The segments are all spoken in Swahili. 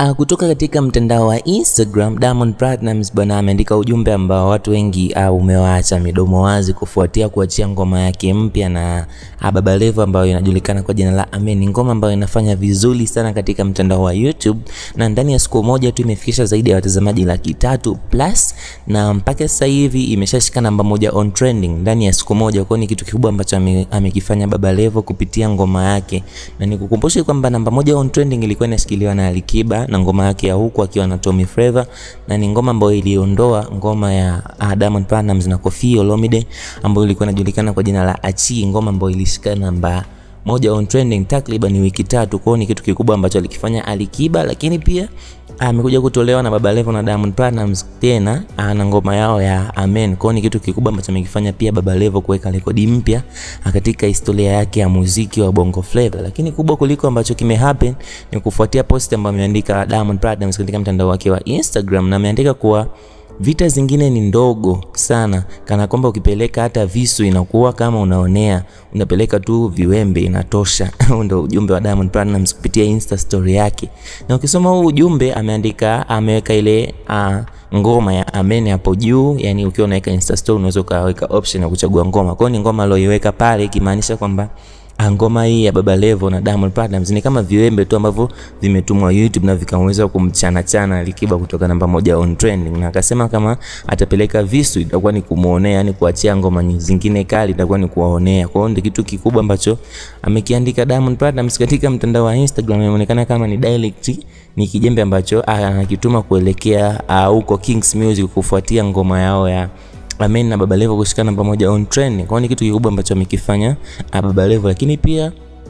Uh, kutoka katika mtandao wa Instagram Diamond Platnumz bwana ameandika ujumbe ambao watu wengi uh, umewaacha midomo wazi kufuatia kuachia ngoma yake mpya na uh, Baba Levo ambayo inajulikana kwa jina la Amen. Ni ngoma ambayo inafanya vizuri sana katika mtandao wa YouTube na ndani ya siku moja tu imefikisha zaidi ya watazamaji laki tatu plus na mpaka sasa hivi imeshashika namba moja on trending ndani ya siku moja. Kwa ni kitu kikubwa ambacho ame, amekifanya Baba Levo kupitia ngoma yake, na nikukumbushe kwamba namba moja on trending ilikuwa inashikiliwa na Alikiba na ngoma yake ya huku akiwa na Tommy Flavour, na ni ngoma ambayo iliondoa ngoma ya uh, Diamond Platnumz na Koffi Olomide ambayo ilikuwa inajulikana kwa jina la Achi, ngoma ambayo ilishika namba moja on trending takriban wiki tatu. Kwao ni kitu kikubwa ambacho alikifanya Alikiba, lakini pia amekuja kutolewa na Baba Levo na Diamond Platnumz tena na ngoma yao ya Amen. Kwao ni kitu kikubwa ambacho amekifanya pia Baba Levo kuweka rekodi mpya katika historia yake ya muziki wa Bongo Flava. Lakini kubwa kuliko ambacho kime happen ni kufuatia post ambayo ameandika Diamond Platnumz katika mtandao wake wa Instagram na ameandika kuwa vita zingine ni ndogo sana, kana kwamba ukipeleka hata visu inakuwa kama unaonea, unapeleka tu viwembe inatosha. Ndio ujumbe wa Diamond Platnumz kupitia Insta story yake, na ukisoma huu ujumbe ameandika, ameweka ile uh, ngoma ya Amen hapo juu. Yani ukiwa unaweka Insta story unaweza ukaweka option ya kuchagua ngoma, kwa hiyo ni ngoma aliyoiweka pale, ikimaanisha kwamba ngoma hii ya Baba Levo na Diamond Platnumz ni kama viwembe tu ambavyo vimetumwa YouTube na vikaweza kumchana chana Alikiba kutoka namba moja on trending, na akasema kama atapeleka visu itakuwa ni kumuonea, yani kuachia ngoma zingine kali itakuwa ni kuwaonea. Kwa hiyo ndio kitu kikubwa ambacho amekiandika Diamond Platnumz katika mtandao wa Instagram, inaonekana kama ni direct, ni kijembe ambacho anakituma kuelekea huko uh, Kings Music kufuatia ngoma yao ya Amen na Baba Levo kushikana pamoja on trend. Kwa ni kitu kikubwa ambacho amekifanya Baba Levo, lakini pia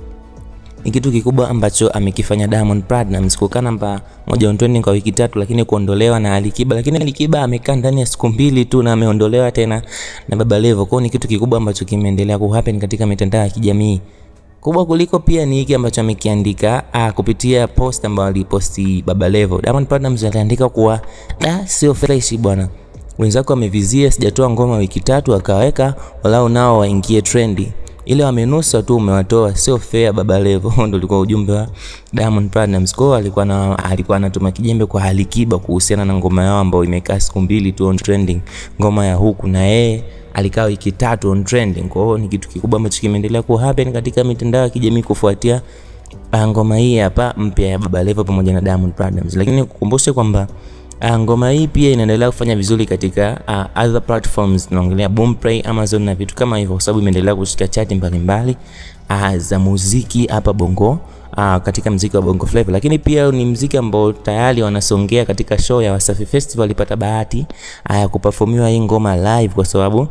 ni kitu kikubwa ambacho amekifanya Diamond Platnumz kukaa namba moja on trending kwa wiki tatu, lakini kuondolewa na Alikiba. Lakini Alikiba amekaa ndani ya siku mbili tu na ameondolewa tena na Baba Levo. Kwa ni kitu kikubwa ambacho kimeendelea kuhappen katika mitandao ya kijamii. Kubwa kuliko pia ni hiki ambacho amekiandika ah, kupitia post ambayo aliposti Baba Levo. Diamond Platnumz aliandika kuwa da, sio fresh bwana wenzako wamevizia, sijatoa ngoma wiki tatu, akaweka walau nao waingie trendi, ile wamenusa tu umewatoa, sio fair Baba Levo. Ndio ulikuwa ujumbe wa Diamond Platnumz. Kwa alikuwa na alikuwa anatuma kijembe kwa Alikiba kuhusiana na ngoma yao ambayo imekaa siku mbili tu on trending, ngoma ya huku, na yeye alikaa wiki tatu on trending. Kwa hiyo ni kitu kikubwa ambacho kimeendelea ku happen katika mitandao ya kijamii kufuatia ngoma hii hapa mpya ya Baba Levo pamoja na Diamond Platnumz, lakini kukumbushe kwamba Uh, ngoma hii pia inaendelea kufanya vizuri katika uh, other platforms tunaongelea Boomplay, Amazon na vitu kama hivyo, kwa sababu imeendelea kushika chati mbalimbali uh, za muziki hapa Bongo uh, katika mziki wa Bongo Flava, lakini pia ni mziki ambao tayari wanasongea katika show ya Wasafi Festival. Walipata bahati ya uh, kuperformiwa hii ngoma live kwa sababu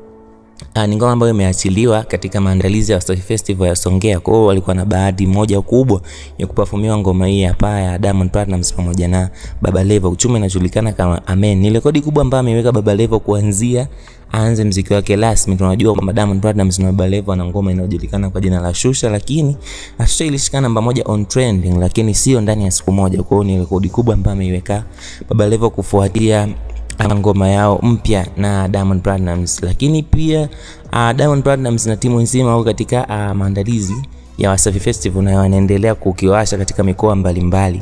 Uh, ni ngoma ambayo imeachiliwa katika maandalizi ya Wasafi Festival ya Songea. Kwa hiyo walikuwa na bahati moja kubwa ya kuperformiwa ngoma hii hapa ya Diamond Platnumz pamoja na Baba Levo. Uchumi inajulikana kama Amen. Ni rekodi kubwa ambayo ameweka Baba Levo kuanzia aanze mziki wake rasmi. Tunajua kwamba Diamond Platnumz na Baba Levo ana ngoma inayojulikana kwa jina la Shusha, lakini Shusha ilishika namba moja on trending, lakini sio ndani ya siku moja. Kwa hiyo ni rekodi kubwa ambayo ameiweka Baba Levo kufuatia ngoma yao mpya na Diamond Platnumz, lakini pia uh, Diamond Platnumz na timu nzima wako katika uh, maandalizi ya Wasafi Festival na wanaendelea kukiwasha katika mikoa mbalimbali.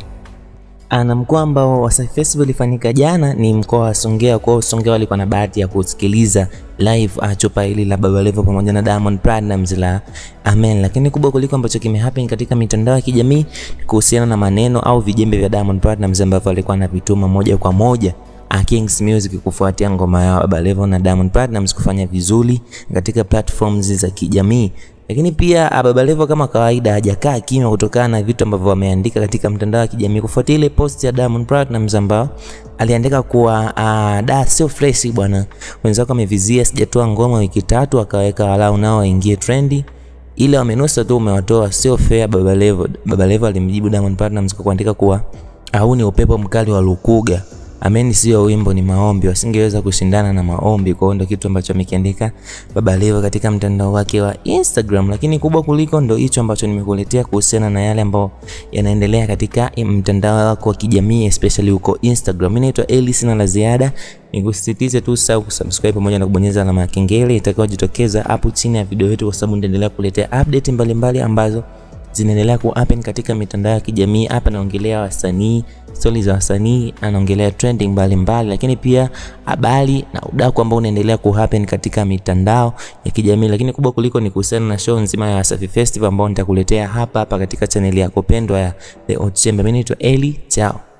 Na mkoa ambao Wasafi Festival ilifanyika jana ni mkoa wa Songea. Kwa Songea walikuwa na bahati ya kusikiliza live uh, chupa hili la Baba Levo pamoja na Diamond Platnumz la Amen, lakini kubwa kuliko ambacho kimehappen katika mitandao ya kijamii kuhusiana na maneno au vijembe vya Diamond Platnumz ambavyo alikuwa anavituma moja kwa moja Kings Music kufuatia ngoma yao Baba Levo na Diamond Platnumz kufanya vizuri katika platforms za kijamii. Lakini pia Baba Levo kama kawaida hajakaa kimya kutokana na vitu ambavyo wameandika katika mtandao wa kijamii kufuatia ile post ya Diamond Platnumz ambao aliandika kuwa uh, da sio fresh bwana, wenzako amevizia, sijatoa ngoma wiki tatu, akaweka walau nao waingie trendi ile wamenusa tu umewatoa, sio fair Baba Levo. Baba Levo alimjibu Diamond Platnumz kwa kuandika kuwa huu ni upepo mkali wa Lukuga Amen sio wimbo, ni maombi, wasingeweza kushindana na maombi. Kwa hiyo ndio kitu ambacho amekiandika Baba Levo katika mtandao wake wa Instagram, lakini kubwa kuliko ndo hicho ambacho nimekuletea kuhusiana na yale ambayo yanaendelea katika mtandao wako wa kijamii especially huko Instagram. Mimi naitwa Eli, sina la ziada, nikusisitize tu usahau kusubscribe pamoja na kubonyeza alama ya kengele itakayojitokeza hapo chini ya video yetu, kwa sababu nitaendelea kuletea update mbalimbali mbali ambazo zinaendelea ku happen katika mitandao ya kijamii. Hapa naongelea wasanii, stori za wasanii, anaongelea trending mbalimbali mbali, lakini pia habari na udaku ambao unaendelea ku happen katika mitandao ya kijamii, lakini kubwa kuliko ni kuhusiana na show nzima ya Wasafi Festival ambao nitakuletea hapa hapa katika chaneli yako pendwa ya The Hot Chamber. Mimi naitwa Eli, chao.